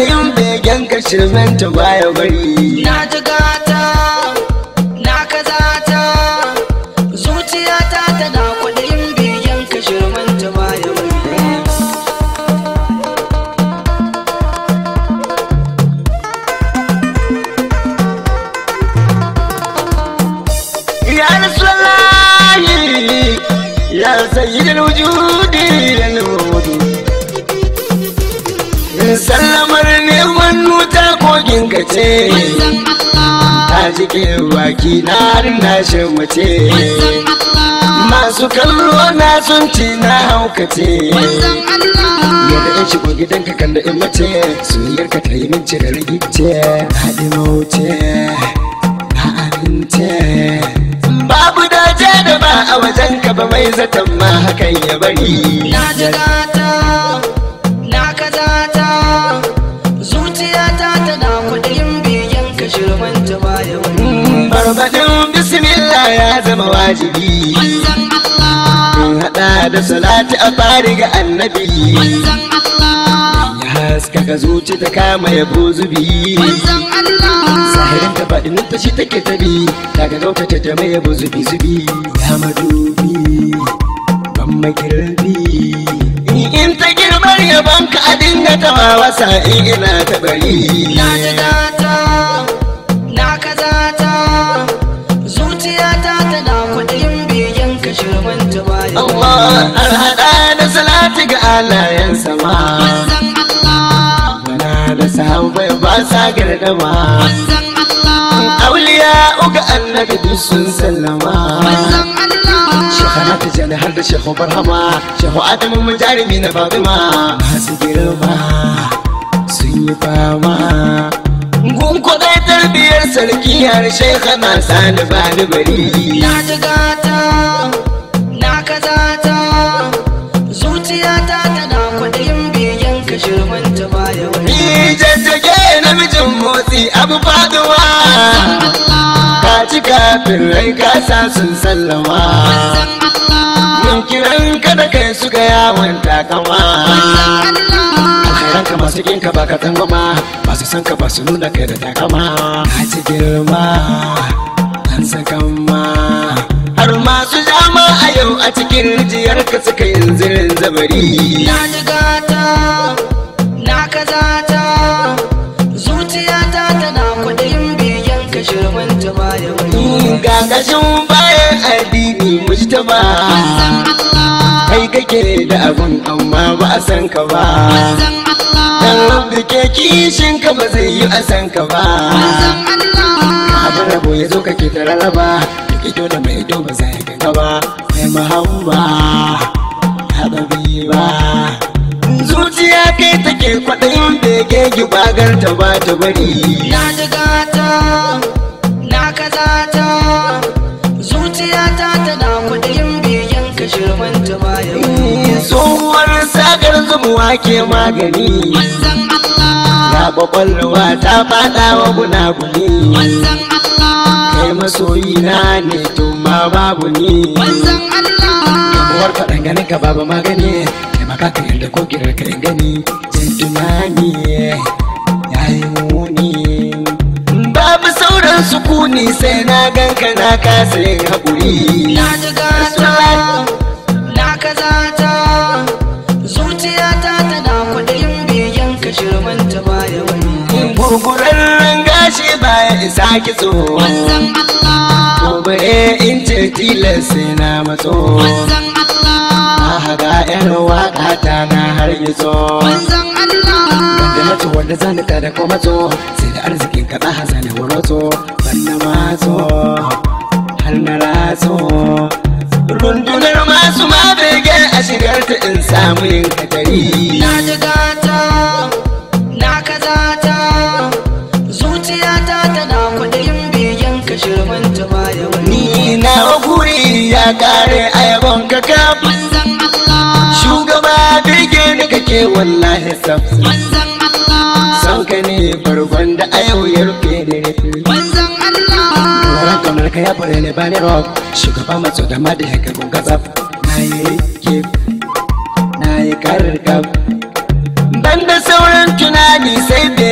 kwaɗayin begen ka shirmenta baya bari na ji gata na kazata zuciyata tana kwaɗayin biyan ka shirmanta baya wani ya rasulallahi ya sayyidul wujudi ya nurudu sallamar neman nuta kogin ka ce Manzon Allah ta jike baki na har na mace Manzon Allah masu kallo na sun ci na haukace Manzon Allah yadda in shigo gidanka kan da in mace soyayyar ka ta yi min cire rigice haɗi mauce na amince babu dace da ba a wajen ka ba mai zaton ma hakan ya bari na ji gata na kazata zuciyata tana kwaɗayin biyan ka shirmanta baya wani Mm, Barbaɗin bismillah ya zama wajibi Manzon Allah in haɗa da salati a fari ga annabi Manzon Allah ya haskaka zuci ta kama ya zubi Manzon Allah sahirin ta faɗin ta shi take tabi daga gautata ta mai yabo zubi zubi ya madubi ban makirbi in ta girbar yaban ka a dinga tawa wasa in ina ta bari na ji gata na kazata zuciyata tana kwaɗayin biyan ka shirmanta baya wani Allah har hada da salati ga alayen sama Manzon Allah Wana da sahabbai ba sa gardama Manzon Allah Auliya uga annabi duk sun sallama Manzon Allah Shekara ta jani har da shehu barhama Shehu adamu mu jarumi na fatima Masu girma sun yi fama Gun kudai tarbiyar sarki har shekana sani bani bari na ji gata na kazata zuciyata tana kwaɗayin biyan ka shirmanta baya wani Ni jajjage namijin motsi abu faduwa Allah Ka ci kafin rai kasa sun sallama Manzon Allah Yin kiran ka da kai suka yawon takama Alkhairan ka masu kinka ba ka tsangwama Masu san ka ba su nuna kai da takama Ka ci girma an sakan ma Har masu jama a yau a cikin rijiyar ka suka yin zirin zabari na ji gata na kazata zuciyata tana kwaɗayin biyan ka shirmanta baya wani Gagashin bayan addini mujtaba Manzon Allah Kai kake da abun amma ba a san ka ba Manzon Allah Dan rabbi ke kishin ka ba zai yi a san ka ba Manzon Allah abin rabo ya zo kake ta rarraba duk ido da mai ido ba za ya ganga ba mai mahamba haɗabi ba zuciya kai take kwaɗayin bege gibagar ta ba ta bari na ji gata na kazata zuciyata tana kwaɗayin biyan ka shirmanta baya wani tsohuwar sakar zumuwa ke magani Manzon Allah ga kwakwalwa ta faɗa wa gunaguni Manzon Allah kai masoyi na ne tun ma babu ni Manzon Allah Uwar faɗan ganin ka babu magani Kai maka ka yarda ko kirar ka in gani Jin tunani ya yi muni Babu sauran sukuni sai na ganka na kasa yin haƙuri na ji gata na kazata zuciyata tana kwaɗayin biyan ka shirmanta baya wani Gurgurarren gashi baya isa kitso Manzon Allah Gobe in ce tilas sai na matso Manzon Allah Na haga yar waƙa ta na har gitso Manzon Allah da na ci wanda zan ka da kuma matso sai da arzikin ka ɗaha zane waroto ban na matso har na ratso rundunar masu ma bege a shigar ta in samu yin katari na ji gata na kazata zuciyata tana kwaɗayin biyan ka shirmanta baya wani ni na guri ya kare a yabon ka kaf Manzon Allah shugaba bege ni kake wallahi saf Manzon Allah san ka ne farkon da a yau ya rufe da rufe Manzon Allah Ran kaunar ka ya fara ne bani rock Shugaba matso da ma da ya karɓun gatsaf Na yi kif Na yi karkaf Ban da sauran tunani sai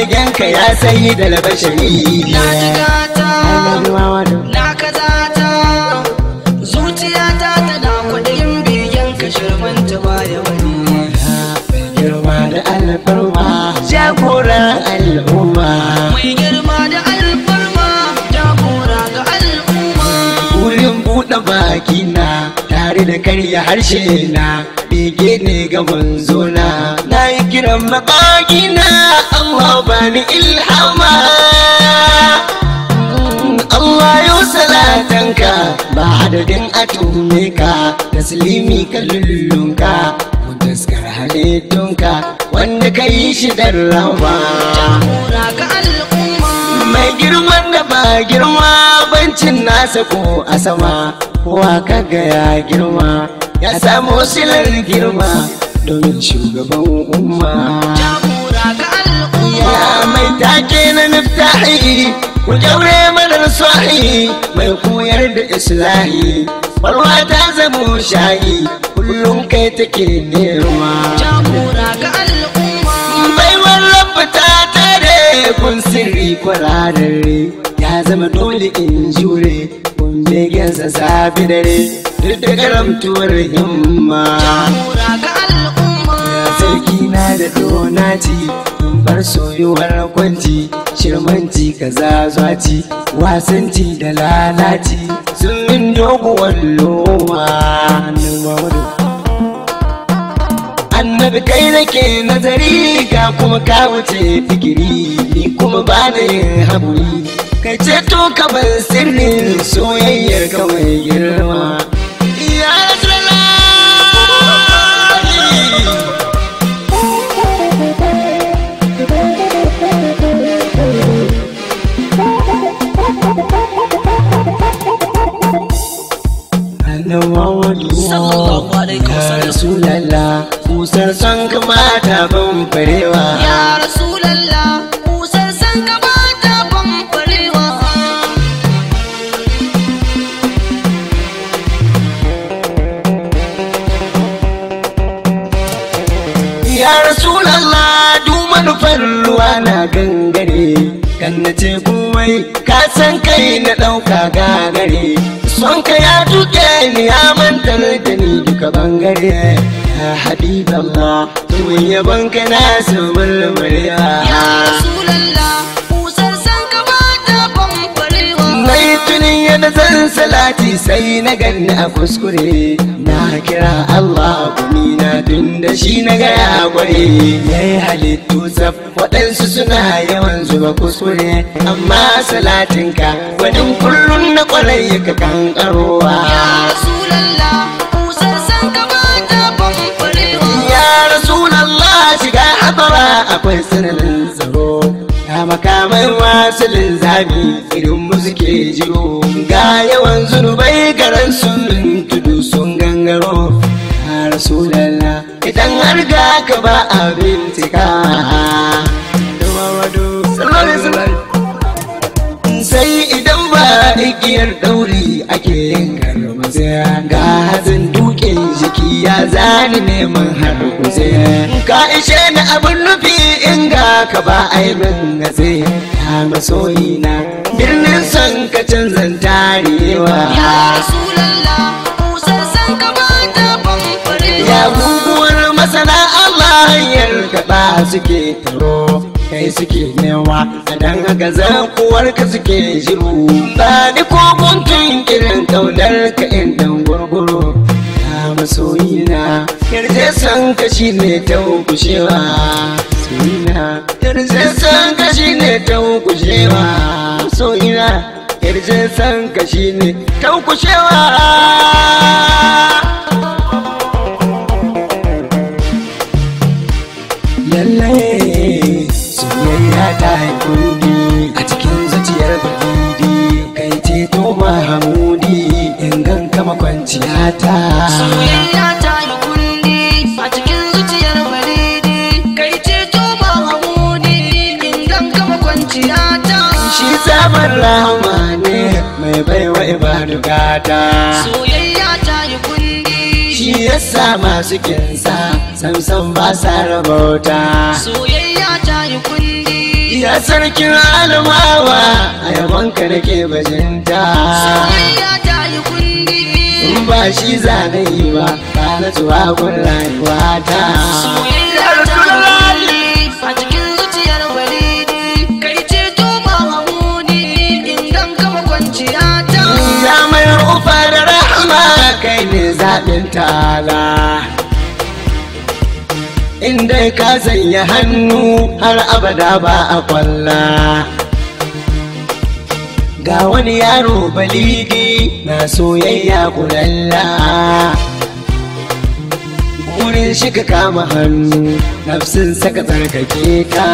ka ya sayi da labashari na jigata na kazata zuciyata tana kwaɗayin biyan ka shirmanta baya wani girma da alfarma jagoran al'umma mai girma da alfarma jagora ga al'umma wurin buɗe baki na tare da karya harshe na bege ne ga manzona na yi kiran makaki na Allah bani ilhama Allah yau salatanka ba adadin atume ka taslimi ka lullunka mutaskar halittunka wanda ka yi shi dan rawa jagora ga al'umma mai girman da ba girma bancin nasa ko a sama kowa kaga ya girma ya samu silar girma domin shugaban umma jagora ga al'umma ya mai take na niftahi ku jaure madar sahi mai koyar da islahi barwa ta zamo shayi kullum kai take nema jagora ga al'umma baiwar rabba ta tare kun sirri kwararre ya zama dole in jure kun begensa safi dare duk da karamtuwar himma jagora ga al'umma sarki na da donati bar soyuwar kwanci shirmanci kaza zwaci wasanci da lalaci sun min doguwar loma annabi kai nake nazari ga kuma ka wuce fikiri ni kuma ba da yin haƙuri kai ce to ka bar sirrin soyayyar ka mai girma ya Rasulallah. Annabi Muhammadu Sallallahu alaihi wasallam. Ya Rasulallah Kusar son ka mata ban farewa ya rasulallah kusan san ka ba ta bambarewa Ya Rasulallah du manufar ruwa na gangare kan na ce komai ka san kai na ɗauka gagare son ka ya tuke ni ya mantar da ni duka bangare ya habiballah tuwon yabon ka na su murmurewa ya rasulallah kusan san ka ba ta bambarewa Mai tunin yadda zan salati sai na ganni a kuskure na kira Allah kuni na tun da shi na gaya gware ya yi halittu tsaf waɗansu suna yawan zuba kuskure amma salatinka gwanin kullum na kwarai ka kankarowa ya rasulallah kusan san ka ba ta bambarewa ya rasulallah shiga hadara akwai sananin tsaro ya makamai masu linzami irin mu suke jiro ga yawan zunubai garan sun tudu sun gangaro ya rasulallah idan har ga ka ba a bincika sai idan ba igiyar ɗauri ake yin karmaze ga hazin dukin jiki ya zani neman har kuze ka ishe ni abin nufi in ga ka ba aibin gaze ya masoyi na birnin son ka canzan tarewa ya rasulallah kusan san ka ba ta bambarewa ya guguwar masana Allah hanyar kaɗa suke taro kai suke newa a dan haka zakuwar ka suke shiru ba ni ko guntun kirin kaunar ka in dan gurguru ya masoyina yarje san ka shi ne ta kushewa soyina yarje san ka shi ne ta kushewa soyina yarje san ka shi ne ta kushewa lallai soyayya ta yi kundi a cikin zuciyar balidi kai ce to mahamudi in ganka makwanciya ta soyayya ta yi kundi a cikin zuciyar balidi kai ce to ba hamudi in ganka makwanciya ta shi sabon rahama ne mai baiwa ibadu gata soyayya ta yi kundi shi yasa masu kinsa samsam ba sa rabauta soyayya ta yi kundi ya sarkin alamawa a yabonka nake bajinta soyayya ta yi kundi in ba shi zanayi ba ba na tuwa gun rayuwa ta soyayya ta yi kundi a cikin zuciyar walidi kai ce to ba hamuni in gan kama kwanciya ta ya mai ufa da rahama kai ne zaɓin tala in dai ka sanya hannu har abada ba a kwalla ga wani yaro balidi na soyayya kulalla wurin shiga kama hannu nafsin saka tsarkake ka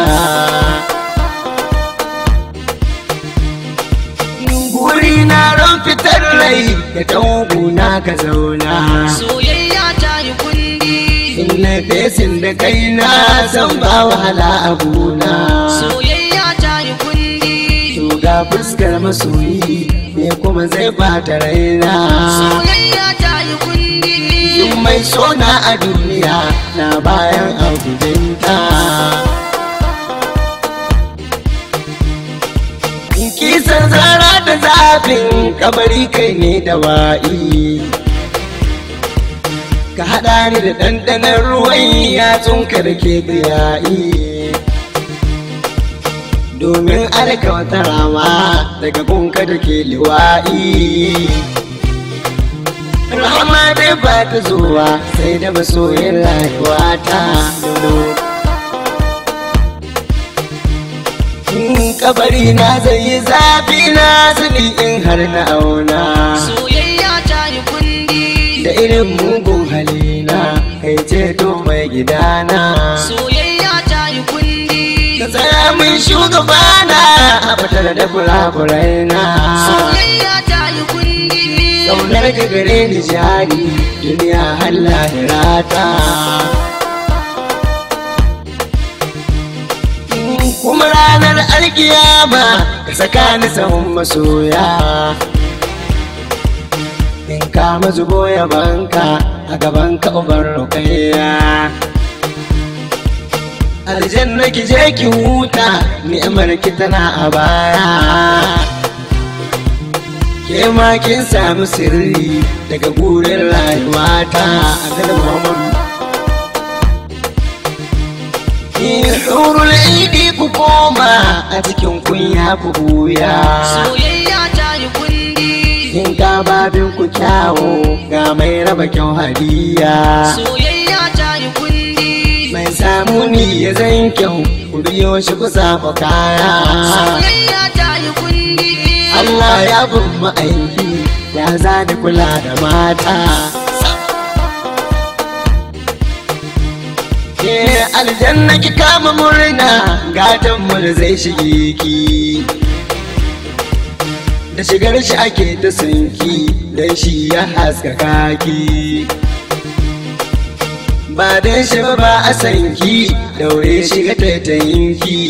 guri na ran fitar rai da tanguna ka zauna soyayya ta yi kundi in na fesin da kai na san ba wahala a gona soyayya ta yi kundi to ga fuskar masoyi me kuma zai bata raina soyayya ta yi kundi Duk mai sona a duniya na bayan abujinta kisan zara da zafin kabari kai ne da wa'i ka haɗa ni da ɗanɗanon ruwan yatsunka da ke biyayi domin alka wata rama daga gunka da ke liwa'i rahama dai ba ta zuwa sai da masoyin rayuwa ta in kabari na zai yi zafi na sani in har na auna soyayya ta yi kundi da irin mugun halina kai ceto mai gidana soyayya ta yi kundi ka tsaya min shugabana a fitar da kurakurai na soyayya ta yi kundi Kaunar ka gare ni jari duniya har lahirata kuma ranar alkiyama ka saka ni sahun masoya in ka mazubo yabanka a gaban ka uban rukaiya aljanna ki je ki huta ni'imar ki tana a baya ke ma kin samu sirri daga gurin rayuwata a garin Muhammadu. Hurul idi ku koma a cikin kunya ku buya. soyayya ta yi kundi In ka babin ku kyawo ga mai raba kyau hadiya. soyayya ta yi kundi Mai samu ni ya zan kyau ku biyo shi ku samu kaya. soyayya ta yi kundi Allah ya bin ma'aiki ya zani kula da mata. Ke aljanna ki kama murna gatan mu da zai shige ki. Da shigar shi ake ta sanki dan shi ya haskaka ki. Ba dan shi ba ba a sanki daure shiga taitayinki.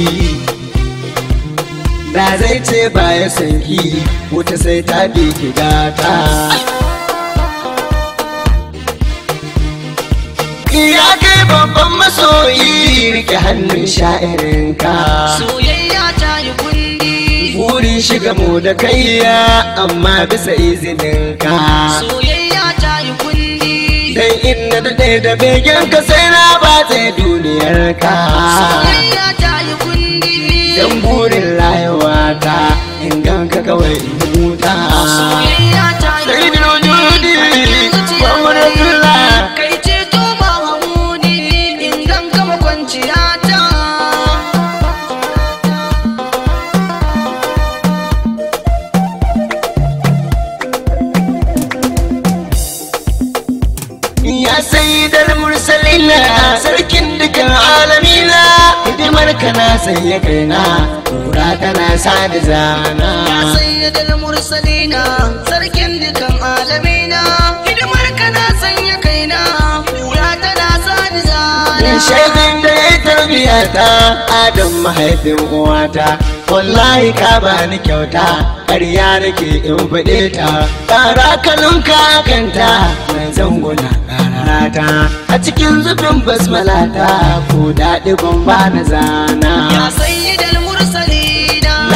da zai ce ba ya sanki wuta sai ta bi ki gata ya kai babban masoyi rike hannun sha'irinka soyayya ta yi kundi burin shiga mu da kaiya amma bisa izininka soyayya ta yi kundi dan inda da ɗaya da begen ka sai na ba tsaye duniyar ka soyayya ta yi kundi dan burin rayuwa ta in ganka kawai in huta soyayya ta yi Sai da kundi wujudi, zuciya Muhammadu Abdullah. kai ce to ba hamuni in gan kama kwanciya ta Ya sayyidar mursalina sarkin dukan alamina hidimar ka na sanya kaina kura tana sa da ya zana sayyadal mursalina sarkin dukan alamina hidimar ka na sanya kaina kura tana sani zana shaidin da ya tarbiya ta adam mahaifin uwata wallahi ka bani kyauta ƙarya nake in faɗe ta ƙara kalunka kanta mai zanguna ƙararata a cikin zubin basmalata ko daɗi gumba na zana ya sayyidal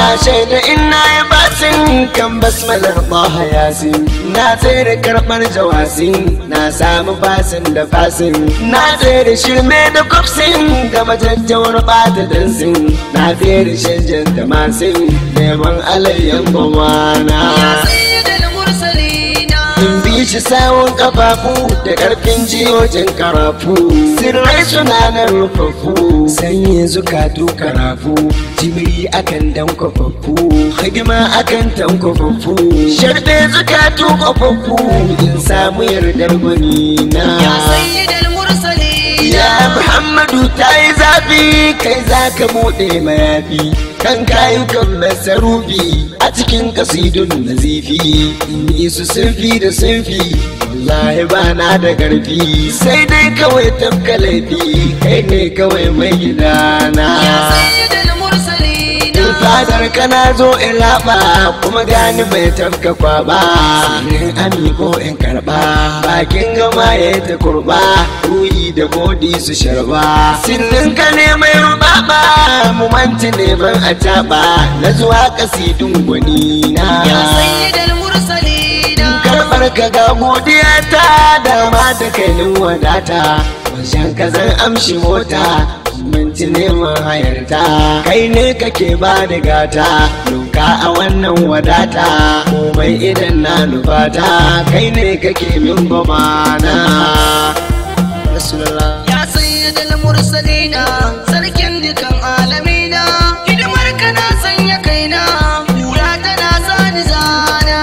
shaida ina yi basin kan basmalar ɓaha yasin na tsere karɓar jawasin na samu basin da fasin na tsere shirme da kwafsin da majajjawar ɓata dansin na tsere shanjan da masin neman alayyan bawana Ya sayyidal mursalina in bi shi sawun kafafu da ƙarfin jiyojin karafu sirrai suna nan rufaffu sanye zukatu karafu jimiri akan dan kwafaffu hidima akan tan kwafaffu sharɗe zukatu kwafaffu in samu yardar gwani na Ya sayyidal mursalina Ya Muhammadu ta yi zafi kai za ka buɗe mayafi kan kayukan masarufi a cikin kasidun nazifi in yi su sunfi da sunfi wallahi ba na da ƙarfi sai dai kawai tafka laifi kai ne kawai mai gidana Ya sayyidal mursalina in fadar kana zo in raba kuma gani mai tafka kwaba in amiko in karba bakin gama ya ta kurba ruhi da godi su sharba sirrin ka ne mai rubaba mu manci neman a taba na zuwa kasidun gwani na Ya sayyidal mursalina karɓar ka ga godiya ta dama da kainin wadata wajen ka zan amshi mota minti neman hayarta kai ne kake ba da gata doka a wannan wadata komai idan na nufata kai ne kake min bamana Rasulullah Ya sayyidal mursalina sarkin dukan alamina hidimar ka na sanya kaina hula tana sani zana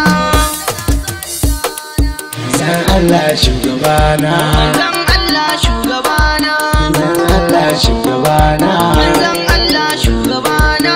san Allah shugabana manzon Allah shugabana san Allah shugabana manzon Allah shugabana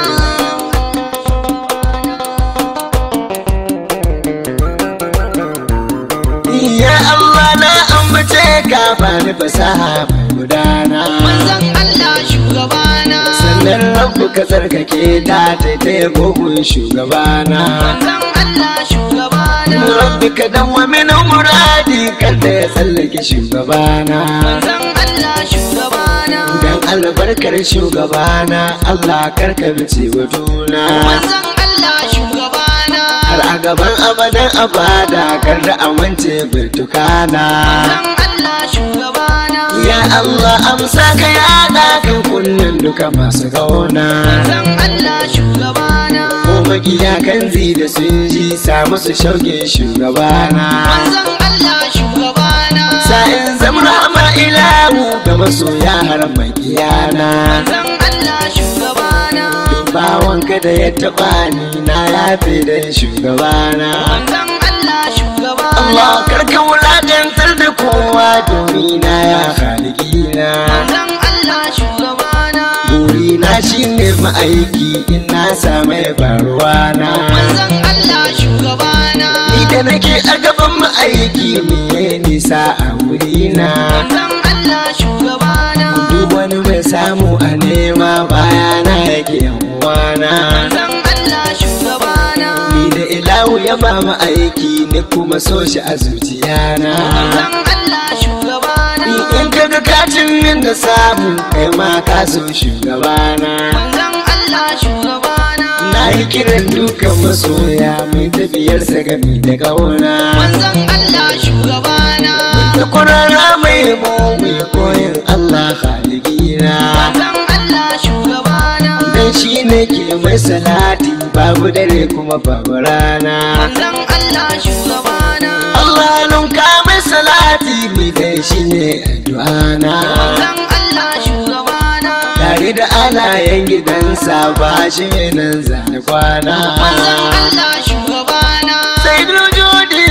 Ya Allah na ambace ka bani fasaha mai gudana manzon Allah shugabana sannan rabu ka tsarkake ta taitaya gogon shugabana manzon Allah shugabana rabbi ka damwa mini muradi kada ya tsallake shugabana manzon Allah shugabana dan albarkar shugabana Allah karka bice batuna manzon Allah shugabana har a gaban abadan abada kar da amince birtukana manzon Allah shugabana ya Allah amsa ka yada kan kunnen duka masu gauna manzon Allah shugabana ko makiya kan zi da sun ji samu su shauke shugabana manzon Allah shugabana sa'in zamra ma ilahu ga masoya har makiyana manzon Allah shugabana bawanka da ya taɓa ni na yafe da shugabana manzon Allah shugabana Allah karka wulaƙantar da kowa domin na ya halikina manzon Allah shugabana burina shine ma'aiki in na samu faruwa na manzon Allah shugabana ni da nake a gaban ma'aiki me nisa a wurina manzon Allah shugabana duk wani mai samu a nema bayana yake yan uwana manzon Allah shugabana ni da ilahu ya ba mu aiki ni kuma so shi a zuciyana manzon Allah shugabana ni in ka ga kacin min da samu kai ma ka so shugabana manzon Allah shugabana na yi kiran dukan masoya mai tafiyarsa gami da kauna manzon Allah shugabana da kurara mai mu mai koyin Allah haligina manzon Allah shugabana dan shi ne ke mai salati babu dare kuma babu rana manzon Allah shugabana Allah nunka mai salati mai kai shi ne addu'ana manzon Allah shugabana tare da alayen gidansa ba shi nan zane kwana manzon Allah shugabana sai jodi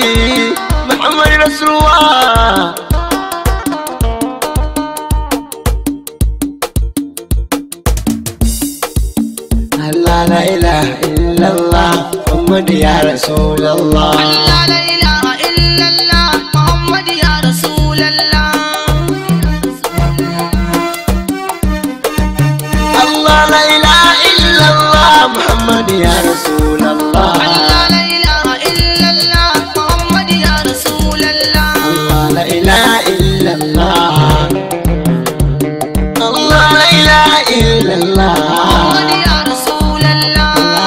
Muhammad Rasulullah Allah la ilaha illallah Muhammad ya Rasulullah Allah la ilaha illallah Muhammad ya Rasulallah Allah la ilaha illallah Muhammad ya Rasulullah Allah la ilaha illallah Muhammad ya Rasulallah Allah la ilaha illallah Allah la ilaha illallah Muhammad ya Rasulallah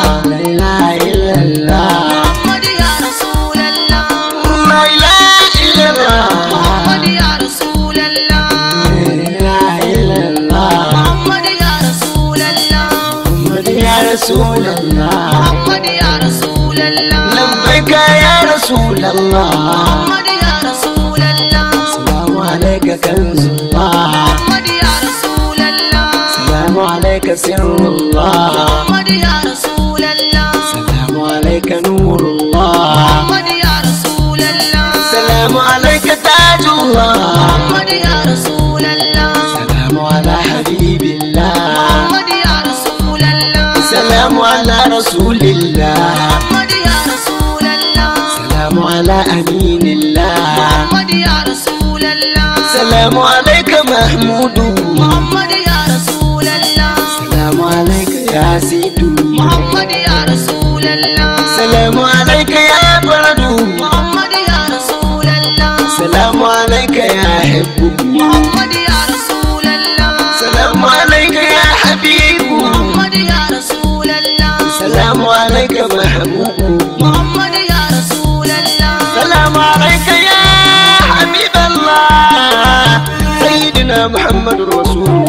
rasulallah محمد يا رسول الله لبيك يا رسول الله محمد يا رسول الله السلام عليك كنز الله محمد يا رسول الله السلام عليك سر الله محمد يا رسول الله السلام عليك نور الله محمد يا رسول الله السلام عليك تاج الله محمد يا رسول الله السلام على حبيب الله محمد يا رسول الله السلام على رسول الله محمد يا رسول الله السلام على أمين الله محمد يا رسول الله السلام عليك محمود محمد يا رسول الله السلام عليك يا سيد محمد يا رسول الله السلام عليك يا برد محمد يا رسول الله السلام عليك يا حب محمد يا رسول الله السلام عليك يا حبيب محمد يا رسول الله السلام عليك محبوب محمد يا رسول الله السلام عليك يا حبيب الله سيدنا محمد رسول